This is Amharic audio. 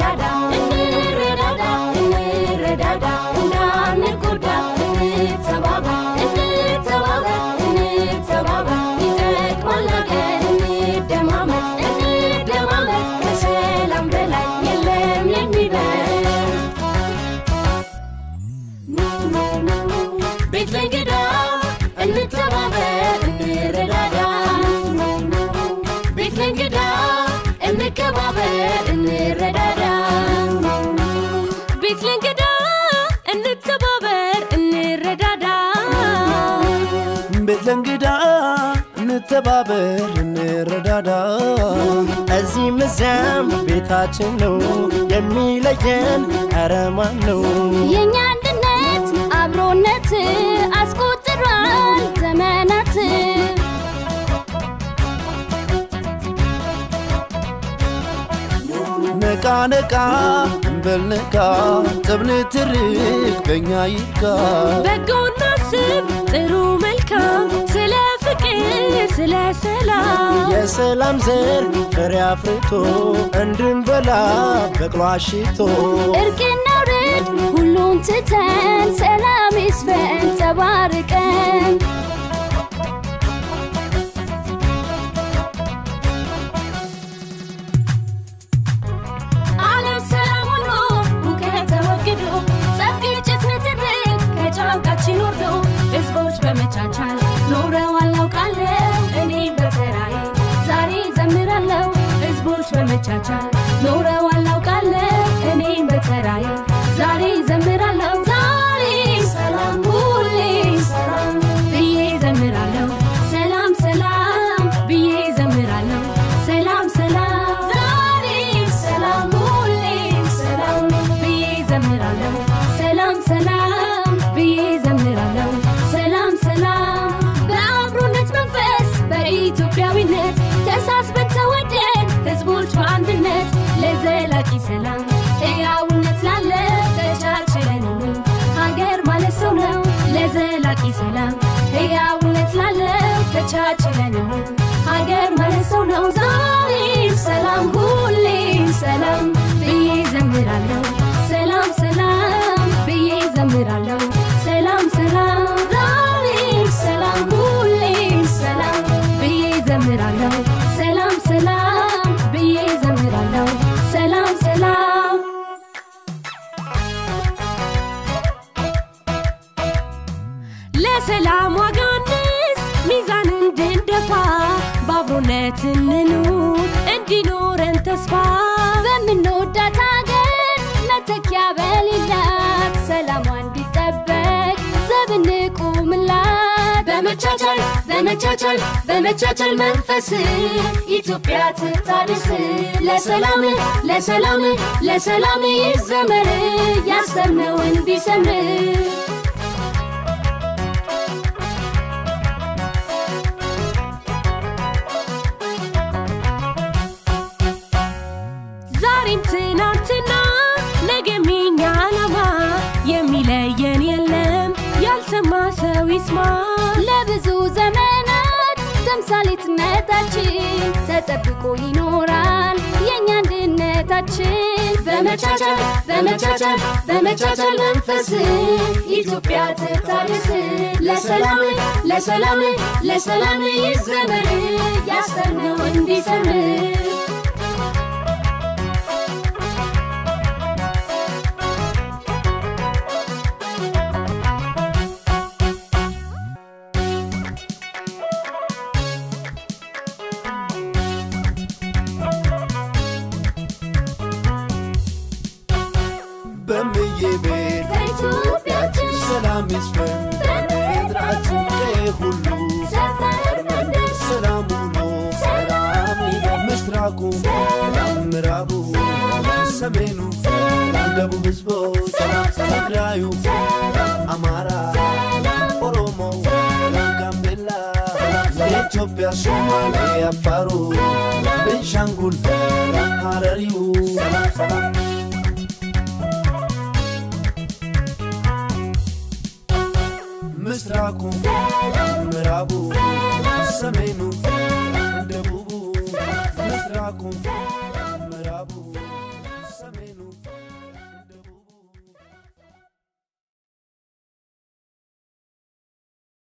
እንረዳዳ እንረዳዳ እንረዳዳ እንዳንጎዳ እንተባበር እንተባበር እንተባበር ይጠቅማል ሀገር እንደማመጥ እንደማመጥ ከሰላም በላይ የለም የሚበል ቤት ለእንግዳ እንተባበር እንረዳዳ ቤት ለእንግዳ እንከባበር እንረዳዳ ቤት ለእንግዳ እንተባበር እንረዳዳ ቤት ለእንግዳ እንተባበር እንረዳዳ እዚህም እዚያም ቤታችን ነው የሚለየን ኧረ ማን ነው የእኛ አንድነት አብሮነት አስቆጥሯል ዘመናት ነቃ ነቃ እንበል ነቃ ጥብን ትርክ በእኛ ይካ በጎና ስብ ጥሩ መልካም ስለ ፍቅር ስለ ሰላም የሰላም ዘር ፍሬ አፍርቶ እንድንበላ በቅሎ አሽቶ እርቅና ውርድ ሁሉን ትተን ሰላም ይስፈን ተባርቀን ዓለም ሰላም ሆኖ ሁከት ተወግዶ ጸብ፣ ግጭት፣ ንትርክ ከጫንቃችን ወርዶ ሕዝቦች በመቻቻል ኖረዋል አውቃለሁ እኔም በተራዬ ዛሬ ዘምራለሁ ሕዝቦች በመቻቻል ኖረዋል አውቃለሁ እኔም በተራዬ ዛሬ ዘምራለሁ ዛሬ ሰላም ሁሌ ሰላም ብዬ ዘምራለሁ ሰላም ሰላም ብዬ ዘምራለሁ ሰላም ሰላም ዛሬ ሰላም ሁሌ ሰላም ብዬ ዘምራለሁ ሰላም ሰላም ብዬ ዘምራለሁ ሰላም ሰላም በአብሮነት መንፈስ በኢትዮጵያዊነት ተሳስበን ተወደን ህዝቦች በአንድነት ለዘላቂ ሰላም ሕያውነት ላለ ተቻችለን ሀገር ማለት ሰው ነው ለዘላቂ ሰላም ሕያውነት ላለ ተቻችለን ሀገር ማለት ሰው ነው ዛሬ ሰላም ሁሌ ሰላም ብዬ ዘምራለሁ ሰላም ሰላም ብዬ ዘምራለሁ ሰላም ሰላም ዛሬ ሰላም ሁሌ ሰላም ብዬ ዘምራለሁ ሰላም ሰላም ብዬ ዘምራለሁ ሰላም ሰላም ለሰላም ዋጋ እንስ ሚዛን እንድንደፋ በአብሮነት እንኑር እንዲኖረን ተስፋ በምንወዳት ሀገር መተኪያ በሌላት ሰላሟ እንዲጠበቅ ዘብ እንቁምላት በመቻቻል በመቻቻል በመቻቻል መንፈስ ኢትዮጵያ ትታደስ ለሰላም ለሰላም ለሰላም ይዘመር ያሰብነው እንዲሰምር ዛሬም ትናንትና ነገም የኛ ዓላማ የሚለየን የለም ያልሰማ ሰው ይስማ ለብዙ ዘመናት ተምሳሌትነታችን ተጠብቆ ይኖራል የእኛ አንድነታችን በመቻቻል በመቻቻል በመቻቻል መንፈስ ኢትዮጵያ ትታደስ ለሰላም ለሰላም ለሰላም ይዘመር ያሰብነው እንዲሰምር በምዬ ቤት በኢትዮጵያችን ሰላም ይስፈን በምድራችን ቀዬ ሁሉ ሰፈር መንደር ሰላም ውሎ ሰላም ይደር ምስራቁ ምዕራቡ ሰሜኑ ደቡብ ህዝቦች ትግራዩ አማራ ኦሮሞ ጋምቤላ የኢትዮጵያ ሶማሌ አፋሩ ቤንሻንጉል ሐረሪው ምስራቁ ምዕራቡ ሰሜኑ